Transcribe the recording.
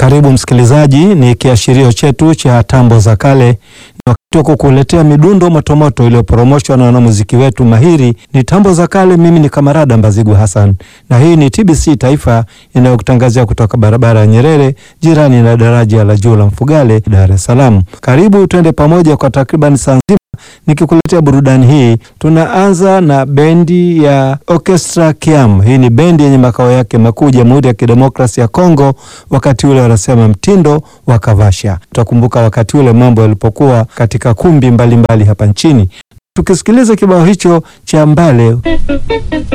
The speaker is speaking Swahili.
Karibu msikilizaji, ni kiashirio chetu cha tambo za kale. Ni wakati wa kukuletea midundo motomoto iliyoporomoshwa na wanamuziki wetu mahiri. Ni tambo za kale. Mimi ni Kamarada Mbazigu Hassan, na hii ni TBC Taifa inayokutangazia kutoka barabara ya Nyerere, jirani na daraja la juu la Mfugale, Dar es Salaam. Karibu twende pamoja kwa takriban saa nzima nikikuletea burudani hii. Tunaanza na bendi ya Orchestra Kiam. Hii ni bendi yenye makao yake makuu Jamhuri ya Kidemokrasia ya Kongo. Wakati ule wanasema mtindo wa kavasha. Tutakumbuka wakati ule mambo yalipokuwa katika kumbi mbalimbali mbali hapa nchini. Tukisikiliza kibao hicho cha Mbale.